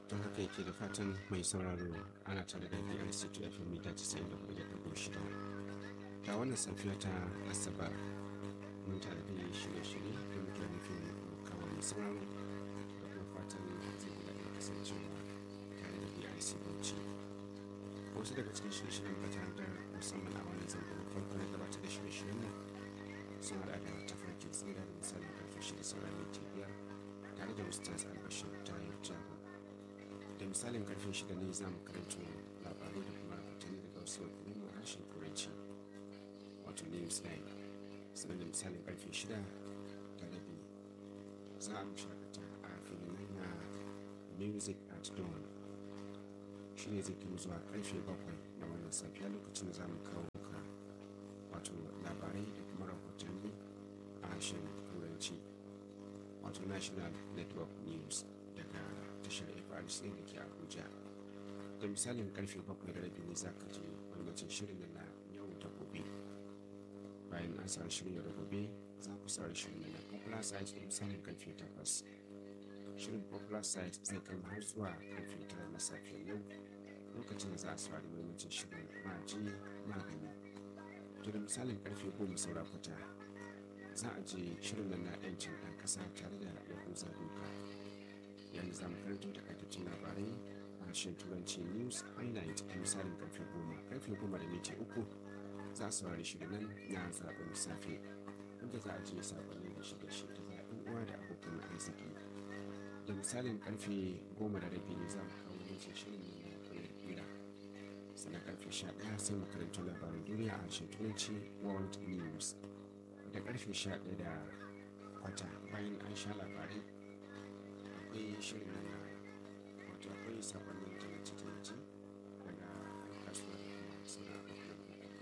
don haka yake da fatan mai sauraro ana tare da brc to fm mita 94.6 ta wannan safiya ta asabar mun tare da shirye-shirye da muke nufin kawo mai sauraro da kuma fatan zai guda da kasancewa tare da brc bauchi wasu daga cikin shirye-shiryen fata da musamman a wannan zangon farko na gabatar da shirye-shiryen mu sun haɗa da tafarkin tsira da misalin karfe shida sauran minti biyar tare da ustaz albashir tayar jago da misalin karfe shida ne za mu karanto labarai da kuma rahotanni daga wasu wakilan harshen turanci wato news line sannan da misalin karfe shida da rabi za a shakata a filin na music at dawn shi ne zai kai zuwa karfe bakwai na wannan safiya lokacin da za mu kawo muka wato labarai da kuma rahotanni a harshen turanci wato national network news daga tashar FRC da ke Abuja. Da misalin karfe bakwai da rabi ne za ka je gwamnatin shirin na yau da gobe. Bayan an samu shirin yau da gobe za ku saurari shirin na popular site da misalin karfe takwas. Shirin popular site zai kai har zuwa karfe tara na safiyar yau lokacin da za a saurari gwamnatin shirin maji magani. To da misalin karfe goma saura kwata za a je shirin nan na 'yancin ɗan ƙasa tare da yahuza doka. yanzu za mu karanto takaitaccen labarai a harshen turanci news highlight a misalin karfe goma karfe goma da minti uku za a saurari shirin nan na zaɓen safe inda za a je saƙonni da shirye shirye da zaɓen uwa da abokan arziki da misalin karfe goma da rabi ne za mu kawo wancan shirin nan na kwayar kira sannan karfe sha ɗaya sai mu karanto labaran duniya a harshen turanci world news da karfe sha ɗaya da kwata bayan an sha labarai akwai shirin nan wato akwai sakonnin tallace-tallace daga kasuwa da kuma sauran abokan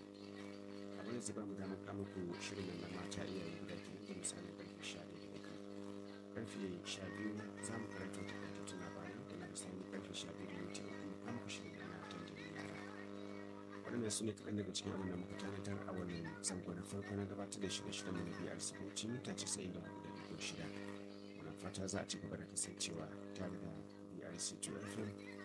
abin da zuba mu da muka muku shirin nan na mata iyaye guda ke da misalin karfe sha ɗaya da kai karfe sha biyu za mu karanta takaitattun labarai da na misalin karfe sha biyu da minti uku a muku shirin nan na tantanin yara waɗannan su ne kaɗan daga cikin abin da muka tanadar a wannan zango na farko na gabatar da shirye-shiryen mu na biyar siboci mita casa'in da hudu da dubu shida fata za a ci gaba da kasancewa tare da BRC 2 FM